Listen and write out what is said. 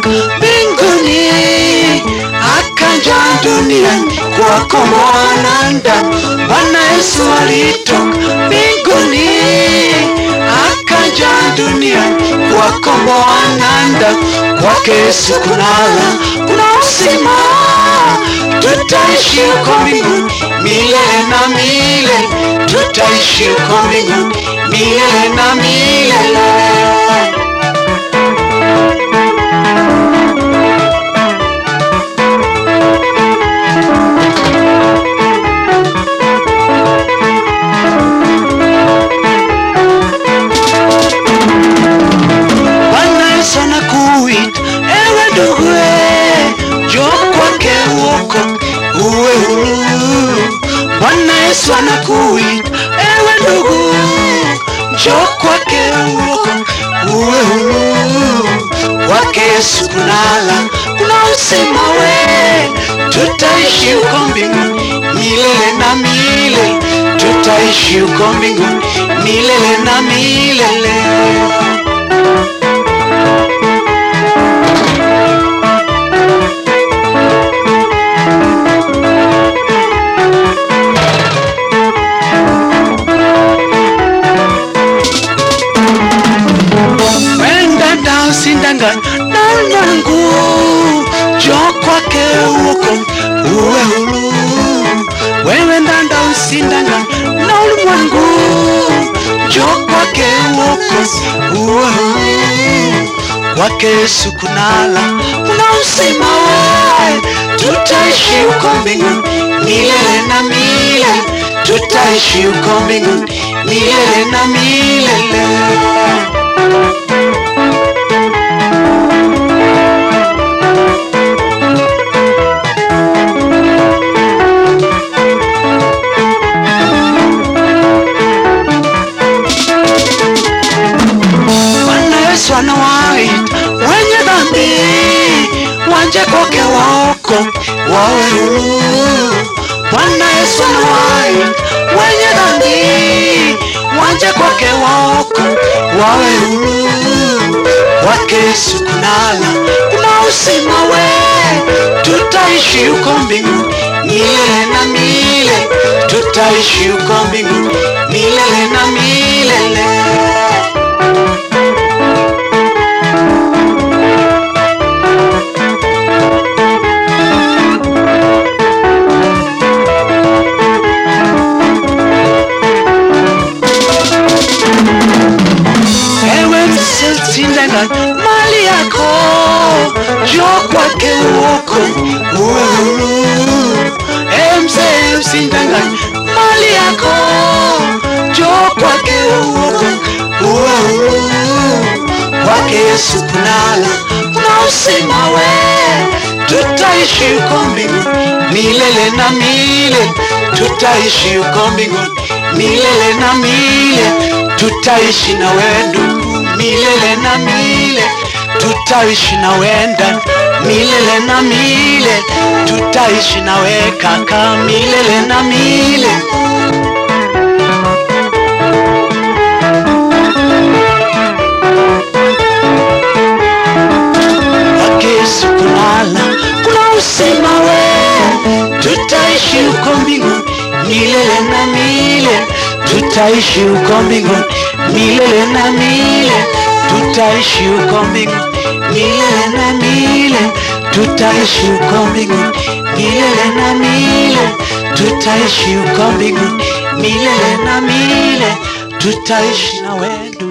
alitoka mbinguni akaja duniani kuwakomboa wanadamu. Bwana Yesu alitoka mbinguni akaja duniani kuwakomboa wanadamu. Kwake Yesu kunala kuna uzima, tutaishi huko mbinguni milele na milele, tutaishi huko mbinguni milele na milele. Bwana Yesu anakuita ewe ndugu, njoo kwake uokoke uwe huru. Bwana Yesu anakuita ewe ndugu, njoo kwake uokoke uwe huru. Kwake Yesu kunala kuna uzima, we tutaishi huko mbinguni milele na milele, tutaishi huko mbinguni milele na milele. Wenda ndausindanganya na ulimwengu, njoo kwake uokoke uwe huru. Wewe ndanda usindanganya na ulimwengu, njoo kwake uokoke uwe huru. Kwake Yesu kunala kuna uzima, we tutaishi huko mbinguni milele na milele, tutaishi huko mbinguni milele na milele. Bwana Yesu anawaita wenye dhambi waje kwake waokoke wawe huru. Bwana Yesu anawaita wenye dhambi waje kwake waokoke wawe huru. Kwake Yesu kunala kuna uzima, we tutaishi huko mbinguni milele na milele, tutaishi huko mbinguni milele na milele. Ewe msindanganya mali yako, njoo kwake uokoke uwe huru. Ewe mzee usindanganya mali yako, njoo kwake uokoke uwe huru. Kwake Yesu kunala kuna uzima, we tutaishi huko mbinguni milele na milele, tutaishi huko mbinguni milele na milele, tutaishi na wewe ndugu milele na milele, tutaishi na wewe ndani milele na milele, tutaishi na wewe kaka milele na milele. Kwake Yesu kunala kuna uzima, we tutaishi huko mbinguni milele na milele, tutaishi huko mbinguni milele na milele, tutaishi huko mbinguni milele na milele, tutaishi huko mbinguni milele na milele, tutaishi huko mbinguni milele na milele, tutaishi na wewe ndugu.